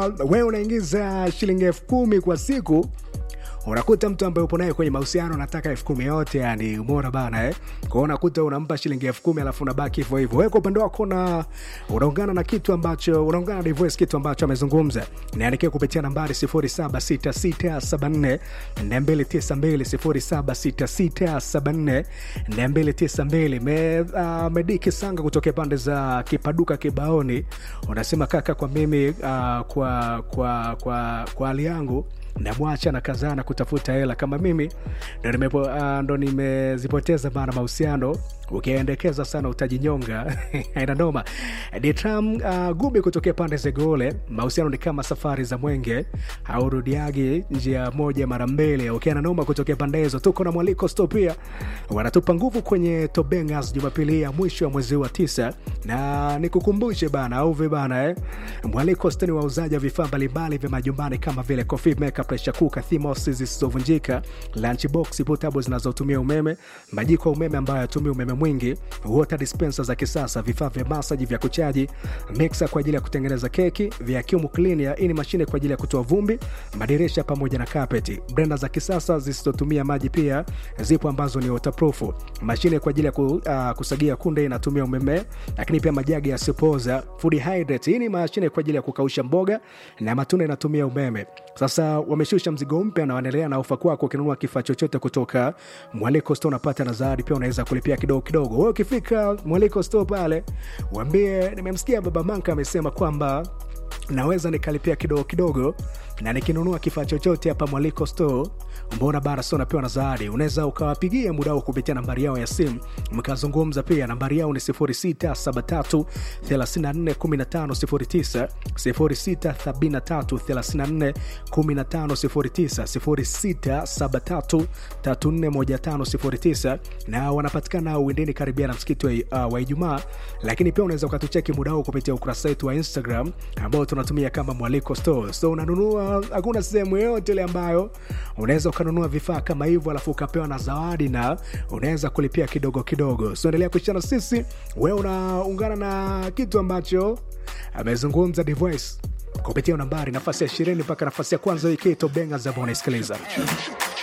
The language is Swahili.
wewe unaingiza shilingi elfu kumi kwa siku unakuta mtu ambaye upo naye kwenye mahusiano anataka elfu kumi yote yani umora bana eh? kwao unakuta unampa shilingi elfu kumi alafu unabaki hivyo hivyo wewe kwa upande wako na unaungana na kitu ambacho unaungana na Divoice kitu ambacho amezungumza niandikia kupitia nambari 076674 292 076674 me uh, mediki sanga kutokea pande za kipaduka kibaoni unasema kaka kwa mimi uh, kwa kwa kwa kwa hali yangu namwacha na kazaa na kutafuta hela kama mimi ndo nimepo, uh, ndo nimezipoteza bana mahusiano ukiendekeza sana utajinyonga aina noma ditram uh, gumi kutokea pande zegole mahusiano ni kama safari za mwenge aurudiagi njia moja mara mbili ukiana noma kutokea pande hizo tuko na mwaliko sto pia wanatupa nguvu kwenye tobengas jumapili ya mwisho wa mwezi wa tisa na nikukumbushe bana au vibana eh? mwaliko sto ni wauzaji wa vifaa mbalimbali vya majumbani kama vile coffee maker pressure cooker thimos zisizovunjika lunchbox portable zinazotumia umeme majiko ya umeme ambayo yatumia umeme mwingi water dispenser za kisasa vifaa vya masaji vya kuchaji mixer kwa ajili ya kutengeneza keki vacuum cleaner hii ni mashine kwa ajili ya kutoa vumbi madirisha pamoja na kapeti brenda za kisasa zisizotumia maji pia zipo ambazo ni waterproof mashine kwa ajili ya ku, uh, kusagia kunde inatumia umeme lakini pia majagi yasiyopoza food hydrate hii ni mashine kwa ajili ya kukausha mboga na matunda inatumia umeme sasa wameshusha mzigo mpya na wanaendelea na ofa kwako ukinunua kifaa chochote kutoka mwaliko sto unapata na zawadi pia unaweza kulipia kidogo kidogo wewe ukifika mwaliko sto pale wambie nimemsikia baba manka amesema kwamba naweza nikalipia kidogo kidogo na nikinunua kifaa chochote hapa mwaliko store mbona bara so napewa na zawadi unaweza ukawapigia muda huo kupitia nambari yao ya simu mkazungumza pia nambari yao ni 0673 34 1509 0673 34 na wanapatikana uendeni karibia na msikiti wa, uh, wa ijumaa lakini pia unaweza ukatucheki muda huo kupitia ukurasa wetu wa instagram ambao tunatumia kama mwaliko store so unanunua hakuna sehemu yoyote ile ambayo unaweza ukanunua vifaa kama hivyo alafu ukapewa na zawadi na unaweza kulipia kidogo kidogo so endelea kuishana sisi wewe unaungana na kitu ambacho amezungumza device kupitia nambari nafasi ya ishirini mpaka nafasi ya kwanza ikitobenga zabo unaisikiliza